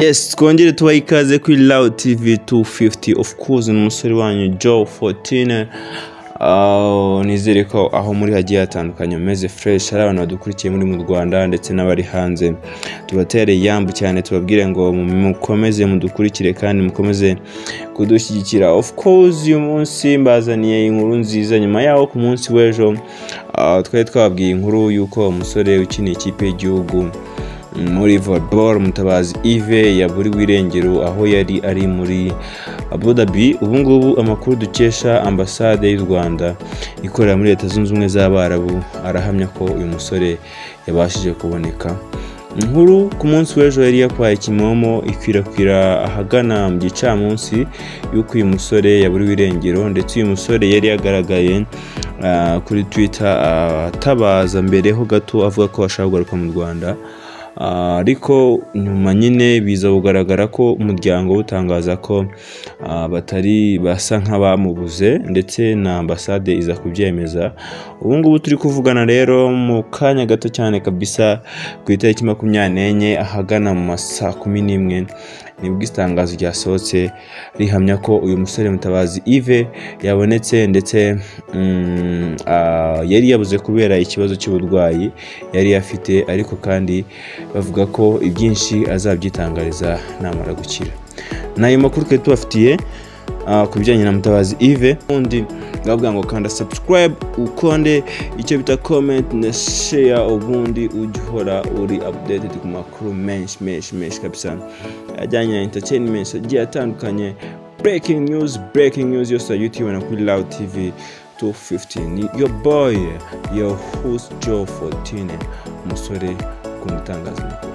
yes twongere tubaha ikaze kuri rawu tivi tu fifuti ofu kuzi n'umusore wanyu joe fotine nizere ko aho muri hagiye hatandukanye mumeze fureshi hari abantu badukurikiye muri mu rwanda ndetse n'abari hanze tubatere yambu cyane tubabwire ngo mukomeze mudukurikire kandi mukomeze kudushyigikira of course uyu munsi mbazaniye inkuru nziza nyuma yaho ku munsi w'ejo ah, twari twababwiye inkuru y'uko umusore ukiniye ikipe y'igihugu muri volleyball mutabazi ive yaburiwe irengero aho yari ari muri abudabi ubu ngubu amakuru dukesha ambasade y'u rwanda ikorera muri leta zunze ubumwe z'abarabu arahamya ko uyu musore yabashije kuboneka inkuru ku munsi w'ejo yari yakwaye kimomo ikwirakwira ahagana mu gicamunsi y'uko uyu musore yaburiwe irengero ndetse uyu musore yari yagaragaye ah, kuri twitter ah, atabaza mbere ho gato avuga ko ashaka kugaruka mu rwanda Ah, ariko nyuma nyine biza kugaragara ko umuryango utangaza ko ah, batari basa nk'abamubuze ndetse na ambasade iza kubyemeza ubu ngubu turi kuvugana rero mu kanya gato cyane kabisa ku itariki makumyabiri n'enye ahagana mu ma saa kumi n'imwe nibwo itangazo ryasohotse rihamya ko uyu musore mutabazi ive yabonetse ndetse mm, ah, yari yabuze kubera ikibazo cy'uburwayi yari afite ariko kandi bavuga ko ibyinshi azabyitangariza namara gukira ni ayo makuru twari tubafitiye ah, ku bijyanye na mutabazi ive undi bavuga ngo kanda subscribe ukonde icyo bita comment na share ubundi ujye uhora uri updated ku makuru menshi menshi menshi kabisa ajyanye na entertainment agiye atandukanye breaking news breaking news yose ya youtube na kuri loud tv 215 ni your boy your host joe 14 umusore ku itangazamakuru